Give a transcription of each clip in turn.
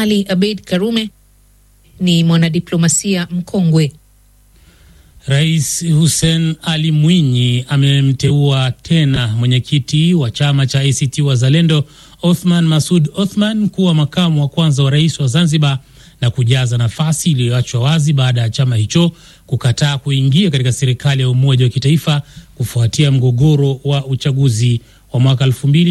Ali Abeid Karume ni mwanadiplomasia mkongwe. Rais Hussein Ali Mwinyi amemteua tena mwenyekiti wa chama cha ACT Wazalendo Othman Masud Othman kuwa makamu wa kwanza wa rais wa Zanzibar na kujaza nafasi iliyoachwa wazi baada ya chama hicho kukataa kuingia katika serikali ya umoja wa kitaifa kufuatia mgogoro wa uchaguzi wa mwaka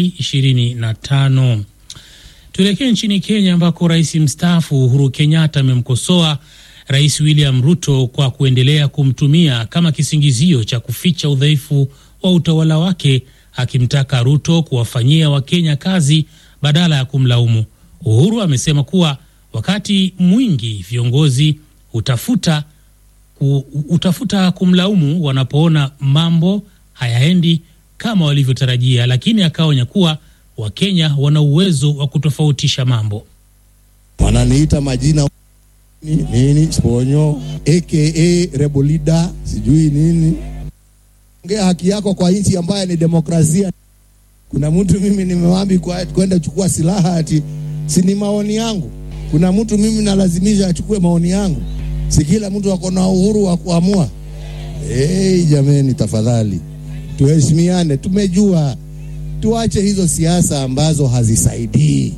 2025. Tuelekee nchini Kenya ambako rais mstaafu Uhuru Kenyatta amemkosoa Rais William Ruto kwa kuendelea kumtumia kama kisingizio cha kuficha udhaifu wa utawala wake, akimtaka Ruto kuwafanyia Wakenya kazi badala ya kumlaumu. Uhuru amesema kuwa wakati mwingi viongozi utafuta, ku, utafuta kumlaumu wanapoona mambo hayaendi kama walivyotarajia, lakini akaonya kuwa Wakenya wana uwezo wa kutofautisha mambo. Wananiita majina nini sponyo aka rebolida sijui nini. Ongea haki yako kwa nchi ambayo ni demokrasia. Kuna mtu mimi nimewambi kwenda chukua silaha ati si ni maoni yangu. Kuna mtu mimi nalazimisha achukue maoni yangu. Si kila mtu ako na uhuru wa kuamua. Hey, jameni, tafadhali tuheshimiane. Tumejua, tuache hizo siasa ambazo hazisaidii.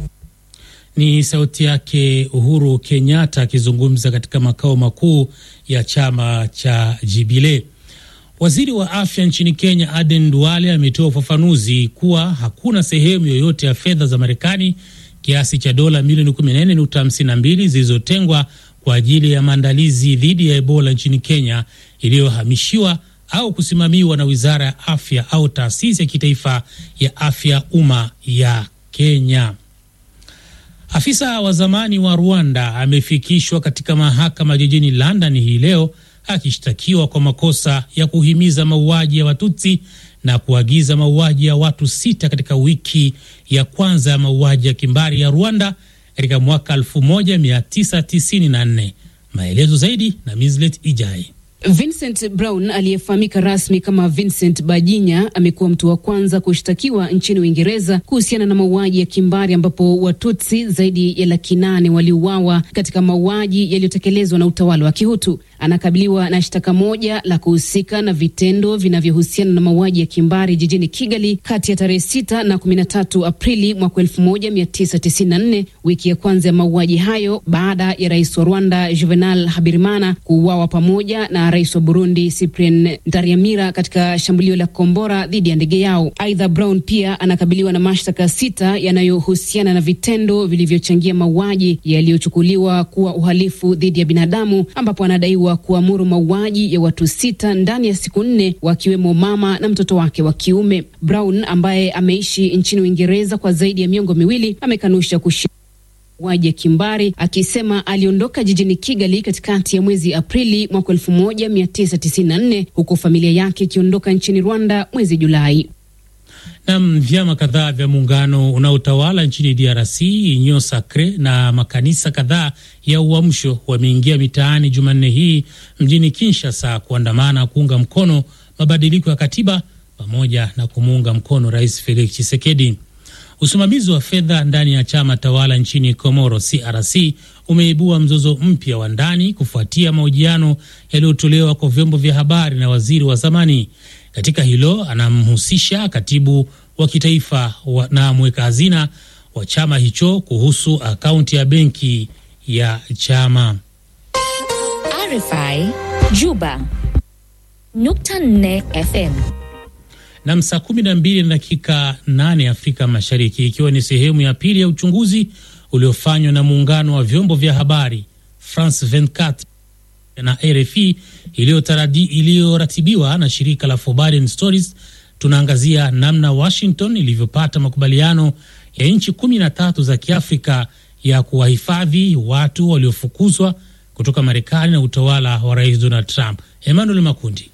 Ni sauti yake Uhuru Kenyatta akizungumza katika makao makuu ya chama cha Jubilee. Waziri wa afya nchini Kenya Aden Duale ametoa ufafanuzi kuwa hakuna sehemu yoyote ya fedha za Marekani kiasi cha dola milioni 14.52 zilizotengwa kwa ajili ya maandalizi dhidi ya Ebola nchini Kenya iliyohamishiwa au kusimamiwa na wizara ya afya au taasisi ya kitaifa ya afya umma ya Kenya. Afisa wa zamani wa Rwanda amefikishwa katika mahakama jijini London hii leo akishtakiwa kwa makosa ya kuhimiza mauaji ya Watutsi na kuagiza mauaji ya watu sita katika wiki ya kwanza ya mauaji ya kimbari ya Rwanda katika mwaka 1994. Maelezo zaidi na Mislet Ijai. Vincent Brown aliyefahamika rasmi kama Vincent Bajinya amekuwa mtu wa kwanza kushtakiwa nchini Uingereza kuhusiana na mauaji ya kimbari ambapo Watutsi zaidi ya laki nane waliuawa katika mauaji yaliyotekelezwa na utawala wa Kihutu. Anakabiliwa na shtaka moja la kuhusika na vitendo vinavyohusiana na mauaji ya kimbari jijini Kigali kati ya tarehe 6 na 13 Aprili mwaka 1994, wiki ya kwanza ya mauaji hayo baada ya rais wa Rwanda Juvenal Habyarimana kuuawa pamoja na rais wa Burundi Cyprien Ntaryamira katika shambulio la kombora dhidi ya ndege yao. Aidha, Brown pia anakabiliwa na mashtaka sita yanayohusiana na vitendo vilivyochangia mauaji yaliyochukuliwa kuwa uhalifu dhidi ya binadamu, ambapo anadaiwa kuamuru mauaji ya watu sita ndani ya siku nne, wakiwemo mama na mtoto wake wa kiume. Brown ambaye ameishi nchini Uingereza kwa zaidi ya miongo miwili amekanusha kushiriki mauaji ya kimbari akisema aliondoka jijini Kigali katikati ya mwezi Aprili mwaka 1994 huku familia yake ikiondoka nchini Rwanda mwezi Julai. Nam, vyama kadhaa vya muungano unaotawala nchini DRC Union Sacre na makanisa kadhaa ya Uamsho wameingia mitaani Jumanne hii mjini Kinshasa kuandamana kuunga mkono mabadiliko ya katiba pamoja na kumuunga mkono Rais Felix Tshisekedi. Usimamizi wa fedha ndani ya chama tawala nchini Komoro CRC umeibua mzozo mpya wa ndani kufuatia mahojiano yaliyotolewa kwa vyombo vya habari na waziri wa zamani. Katika hilo anamhusisha katibu wa kitaifa wa na mweka hazina wa chama hicho kuhusu akaunti ya benki ya chama. RFI Juba nukta nne FM na saa kumi na mbili na dakika nane Afrika Mashariki, ikiwa ni sehemu ya pili ya uchunguzi uliofanywa na muungano wa vyombo vya habari France 24 na RFI iliyoratibiwa na shirika la Forbidden Stories. Tunaangazia namna Washington ilivyopata makubaliano ya nchi kumi na tatu za Kiafrika ya kuwahifadhi watu waliofukuzwa kutoka Marekani na utawala wa Rais Donald Trump. Emmanuel Makundi.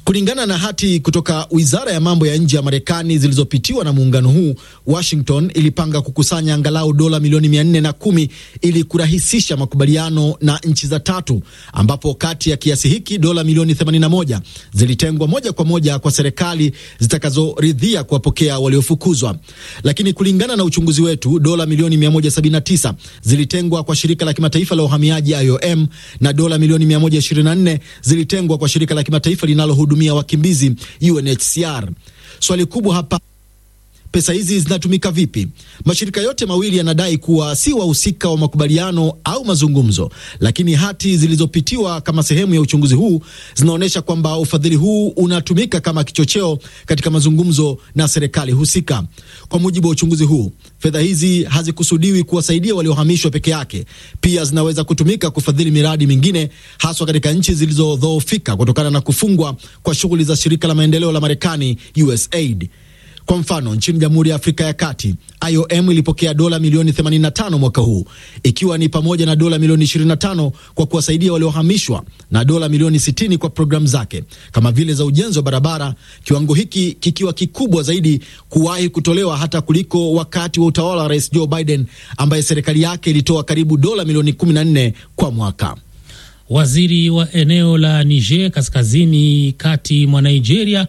Kulingana na hati kutoka wizara ya mambo ya nje ya Marekani zilizopitiwa na muungano huu, Washington ilipanga kukusanya angalau dola milioni mia nne na kumi ili kurahisisha makubaliano na nchi za tatu, ambapo kati ya kiasi hiki dola milioni 81 zilitengwa moja kwa moja kwa serikali zitakazoridhia kuwapokea waliofukuzwa. Lakini kulingana na uchunguzi wetu, dola milioni 179 zilitengwa kwa shirika la kimataifa la uhamiaji IOM na dola milioni 124 zilitengwa kwa shirika la kimataifa linalohudumia wakimbizi UNHCR. Swali kubwa hapa pesa hizi zinatumika vipi? Mashirika yote mawili yanadai kuwa si wahusika wa makubaliano au mazungumzo, lakini hati zilizopitiwa kama sehemu ya uchunguzi huu zinaonyesha kwamba ufadhili huu unatumika kama kichocheo katika mazungumzo na serikali husika. Kwa mujibu wa uchunguzi huu, fedha hizi hazikusudiwi kuwasaidia waliohamishwa peke yake, pia zinaweza kutumika kufadhili miradi mingine, haswa katika nchi zilizodhoofika kutokana na kufungwa kwa shughuli za shirika la maendeleo la Marekani, USAID. Kwa mfano nchini Jamhuri ya Afrika ya Kati, IOM ilipokea dola milioni 85 mwaka huu, ikiwa ni pamoja na dola milioni 25 kwa kuwasaidia waliohamishwa na dola milioni 60 kwa programu zake kama vile za ujenzi wa barabara, kiwango hiki kikiwa kikubwa zaidi kuwahi kutolewa hata kuliko wakati wa utawala wa Rais Joe Biden ambaye serikali yake ilitoa karibu dola milioni 14 kwa mwaka. Waziri wa eneo la Niger kaskazini kati mwa Nigeria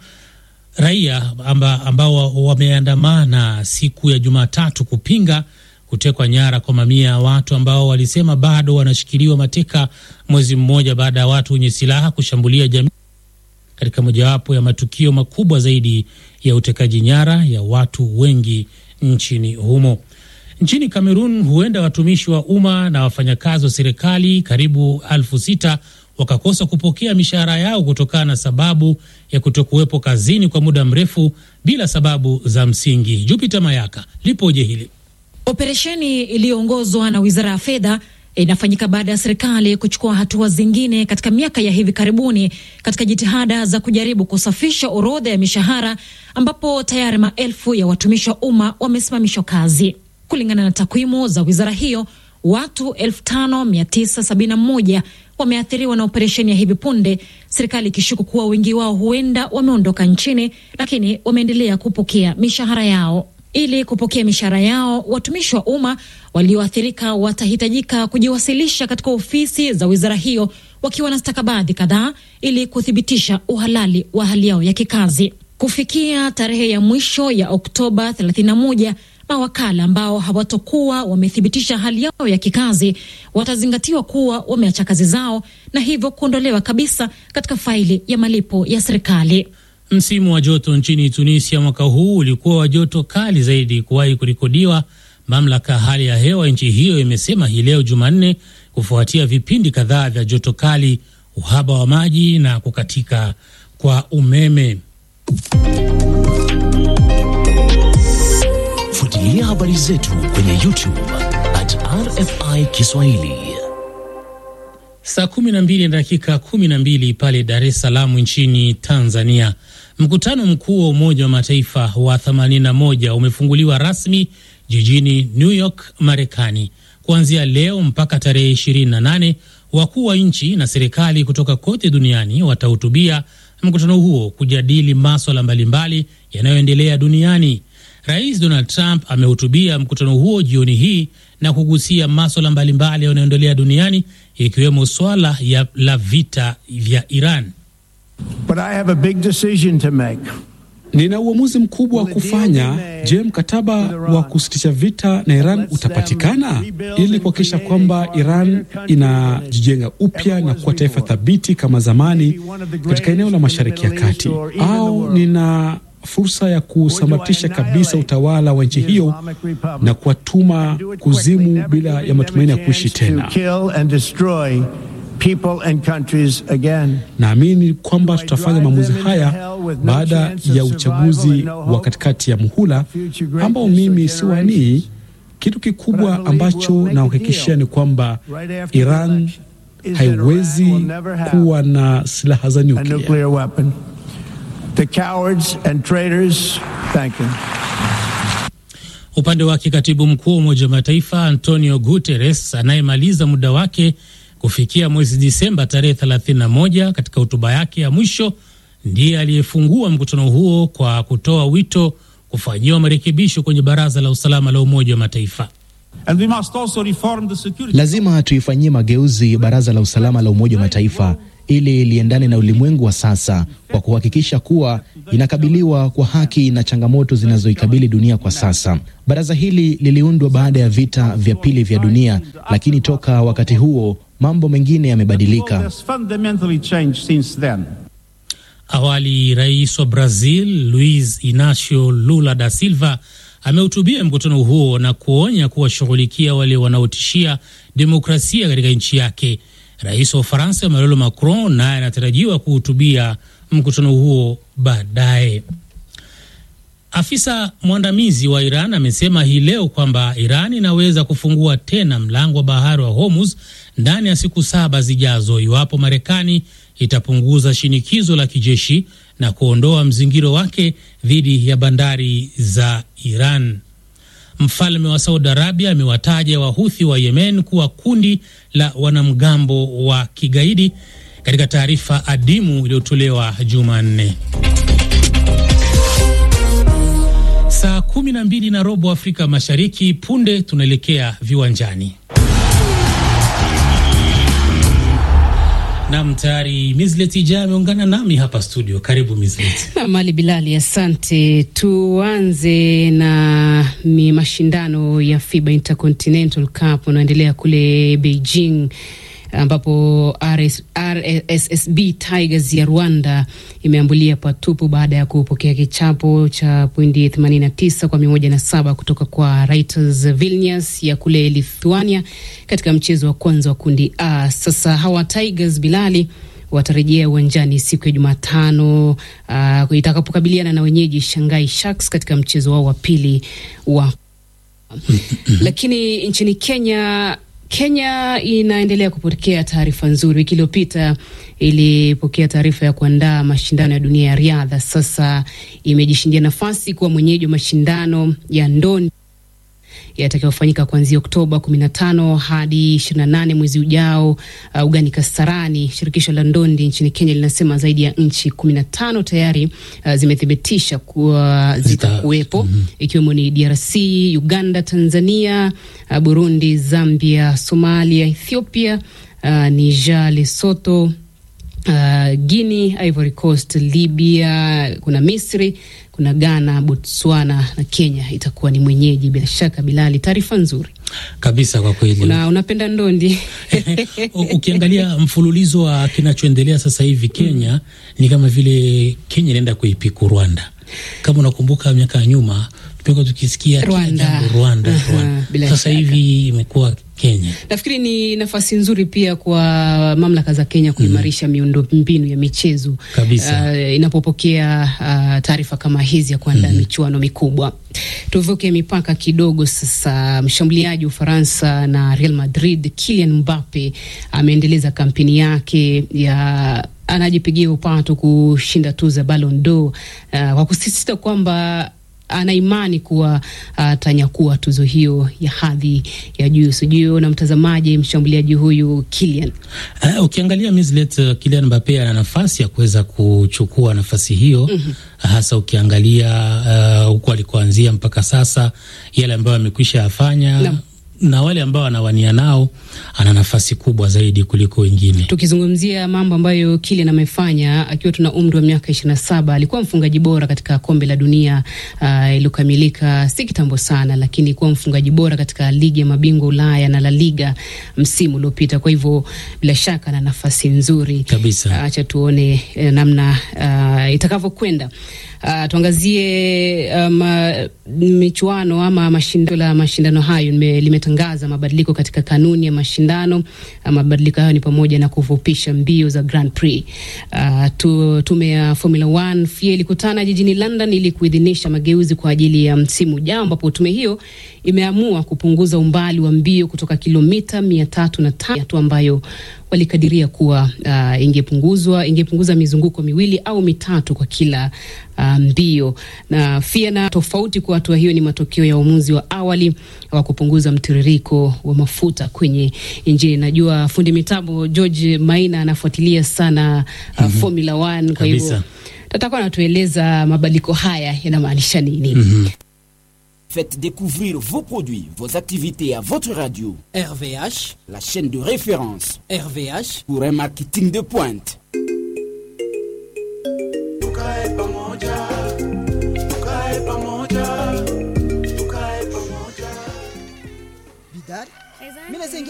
raia amba, ambao wameandamana siku ya Jumatatu kupinga kutekwa nyara kwa mamia ya watu ambao walisema bado wanashikiliwa mateka mwezi mmoja baada ya watu wenye silaha kushambulia jamii katika mojawapo ya matukio makubwa zaidi ya utekaji nyara ya watu wengi nchini humo. Nchini Kamerun, huenda watumishi wa umma na wafanyakazi wa serikali karibu elfu sita wakakosa kupokea mishahara yao kutokana na sababu ya kutokuwepo kazini kwa muda mrefu bila sababu za msingi. Jupiter Mayaka, lipoje hili? Operesheni iliyoongozwa na wizara ya fedha inafanyika baada ya serikali kuchukua hatua zingine katika miaka ya hivi karibuni katika jitihada za kujaribu kusafisha orodha ya mishahara, ambapo tayari maelfu ya watumishi wa umma wamesimamishwa kazi. Kulingana na takwimu za wizara hiyo, watu 5971 wameathiriwa na operesheni ya hivi punde, serikali ikishuku kuwa wengi wao huenda wameondoka nchini, lakini wameendelea kupokea mishahara yao. Ili kupokea mishahara yao, watumishi wa umma walioathirika watahitajika kujiwasilisha katika ofisi za wizara hiyo wakiwa na stakabadhi kadhaa ili kuthibitisha uhalali wa hali yao ya kikazi. Kufikia tarehe ya mwisho ya Oktoba 31 mawakala ambao hawatokuwa wamethibitisha hali yao ya kikazi watazingatiwa kuwa wameacha kazi zao na hivyo kuondolewa kabisa katika faili ya malipo ya serikali. Msimu wa joto nchini Tunisia mwaka huu ulikuwa wa joto kali zaidi kuwahi kurekodiwa, mamlaka ya hali ya hewa nchi hiyo imesema hii leo Jumanne, kufuatia vipindi kadhaa vya joto kali, uhaba wa maji na kukatika kwa umeme. Fuatilia habari zetu kwenye YouTube at RFI Kiswahili. Saa kumi na mbili na dakika kumi na mbili pale Dar es Salaam nchini Tanzania. Mkutano mkuu wa Umoja wa Mataifa wa 81 umefunguliwa rasmi jijini New York, Marekani. Kuanzia leo mpaka tarehe 28, wakuu wa nchi na serikali kutoka kote duniani watahutubia mkutano huo kujadili maswala mbalimbali yanayoendelea duniani. Rais Donald Trump amehutubia mkutano huo jioni hii na kugusia maswala mbalimbali yanayoendelea duniani ikiwemo swala ya la vita vya Iran. But I have a big decision to make. Nina uamuzi mkubwa wa kufanya. Je, mkataba wa kusitisha vita na Iran utapatikana ili kuhakikisha kwamba Iran inajijenga upya na kuwa taifa thabiti kama zamani katika eneo la Mashariki ya Kati, au nina fursa ya kusambaratisha kabisa utawala wa nchi hiyo na kuwatuma kuzimu bila ya matumaini ya kuishi tena. Naamini kwamba tutafanya maamuzi haya baada ya uchaguzi wa katikati ya muhula ambao mimi siwanii. Kitu kikubwa ambacho nahakikishia ni kwamba Iran haiwezi kuwa na silaha za nyuklia. Upande wake katibu mkuu wa Umoja wa Mataifa Antonio Guterres anayemaliza muda wake kufikia mwezi Disemba tarehe 31, katika hotuba yake ya mwisho ndiye aliyefungua mkutano huo kwa kutoa wito kufanyiwa marekebisho kwenye Baraza la Usalama la Umoja wa Mataifa. And we must also reform the security. Lazima tuifanyie mageuzi Baraza la Usalama la Umoja wa Mataifa ili liendane na ulimwengu wa sasa kwa kuhakikisha kuwa inakabiliwa kwa haki na changamoto zinazoikabili dunia kwa sasa. Baraza hili liliundwa baada ya vita vya pili vya dunia, lakini toka wakati huo mambo mengine yamebadilika. Has fundamentally changed since then. Awali rais wa Brazil Luiz Inacio Lula da Silva amehutubia mkutano huo na kuonya kuwashughulikia wale wanaotishia demokrasia katika nchi yake. Rais wa Ufaransa Emmanuel Macron naye anatarajiwa kuhutubia mkutano huo baadaye. Afisa mwandamizi wa Iran amesema hii leo kwamba Iran inaweza kufungua tena mlango wa bahari wa Hormuz ndani ya siku saba zijazo iwapo Marekani itapunguza shinikizo la kijeshi na kuondoa mzingiro wake dhidi ya bandari za Iran. Mfalme wa Saudi Arabia amewataja Wahuthi wa Yemen kuwa kundi la wanamgambo wa kigaidi katika taarifa adimu iliyotolewa Jumanne. Saa kumi na mbili na robo Afrika Mashariki. Punde tunaelekea viwanjani. Nam, tayari Mislet Ija ameungana nami hapa studio. Karibu Mislet. Na Mali Bilali, asante. Tuanze na mi mashindano ya FIBA Intercontinental Cup unaendelea kule Beijing ambapo RS, RSSB Tigers ya Rwanda imeambulia patupu baada ya kupokea kichapo cha pointi 89 kwa 107 kutoka kwa Raiters Vilnius ya kule Lithuania katika mchezo wa kwanza wa kundi A. Sasa hawa Tigers Bilali watarejea uwanjani siku ya Jumatano uh, itakapokabiliana na wenyeji Shanghai Sharks katika mchezo wao wa pili wa lakini nchini Kenya Kenya inaendelea kupokea taarifa nzuri. Wiki iliyopita ilipokea taarifa ya kuandaa mashindano ya dunia ya riadha. Sasa imejishindia nafasi kuwa mwenyeji wa mashindano ya ndondi yatakayofanyika kuanzia Oktoba 15 hadi 28 mwezi ujao uh, ugani Kasarani. Shirikisho la ndondi nchini Kenya linasema zaidi ya nchi 15 tayari uh, zimethibitisha kuwa zitakuwepo mm -hmm. ikiwemo ni DRC, Uganda, Tanzania, uh, Burundi, Zambia, Somalia, Ethiopia, uh, Niger, Lesotho Uh, Guinea, Ivory Coast, Libya, kuna Misri, kuna Ghana, Botswana na Kenya itakuwa ni mwenyeji. Bila shaka, Bilali, taarifa nzuri kabisa kwa kweli. Una, unapenda ndondi ukiangalia mfululizo wa kinachoendelea sasa hivi Kenya, mm. ni kama vile Kenya inaenda kuipiku Rwanda. Kama unakumbuka miaka ya nyuma tumekuwa tukisikia Rwanda, jambo Rwanda, uh -huh, Rwanda. Sasa hivi imekuwa Kenya. Nafikiri ni nafasi nzuri pia kwa mamlaka za Kenya kuimarisha mm. miundo mbinu ya michezo kabisa, uh, inapopokea uh, taarifa kama hizi ya kuandaa mm -hmm. michuano mikubwa. Tuvuke mipaka kidogo sasa. Mshambuliaji wa Ufaransa na Real Madrid Kylian Mbappe ameendeleza kampeni yake ya anajipigia upato kushinda tuzo ya Ballon d'Or uh, kwa kusisitiza kwamba ana imani kuwa atanyakua uh, tuzo hiyo ya hadhi ya juu. Sijui na mtazamaji, mshambuliaji huyu Kylian uh, ukiangalia Mislet, uh, Kylian Mbappe ana nafasi ya kuweza kuchukua nafasi hiyo mm -hmm. hasa ukiangalia huku uh, alikoanzia mpaka sasa, yale ambayo amekwisha yafanya no na wale ambao anawania nao ana nafasi kubwa zaidi kuliko wengine. Tukizungumzia mambo ambayo Kylian amefanya akiwa tuna umri wa miaka ishirini na saba, alikuwa mfungaji bora katika kombe la dunia uh, iliyokamilika si kitambo sana, lakini kuwa mfungaji bora katika ligi ya mabingwa Ulaya na La Liga msimu uliopita. Kwa hivyo bila shaka ana nafasi nzuri kabisa. Acha uh, tuone uh, namna uh, itakavyokwenda. Uh, tuangazie um, michuano ama mashindano la mashindano hayo limetangaza mabadiliko katika kanuni ya mashindano. Uh, mabadiliko hayo ni pamoja na kufupisha mbio za Grand Prix. Uh, tu, tume ya Formula 1 FIA ilikutana jijini London ili kuidhinisha mageuzi kwa ajili ya msimu ujao, ambapo tume hiyo imeamua kupunguza umbali wa mbio kutoka kilomita mia tatu na tano tu ambayo walikadiria kuwa uh, ingepunguzwa ingepunguza mizunguko miwili au mitatu kwa kila uh, mbio. Na FIA na tofauti kwa hatua hiyo ni matokeo ya uamuzi wa awali wa kupunguza mtiririko wa mafuta kwenye injini. Najua fundi mitambo George Maina anafuatilia sana uh, mm -hmm. Formula 1 kwa hivyo atakuwa anatueleza mabadiliko haya yanamaanisha nini. Mhm. Faites découvrir vos produits, vos activités à votre radio. RVH, la chaîne de référence. RVH pour un marketing de pointe. Bidari, mimi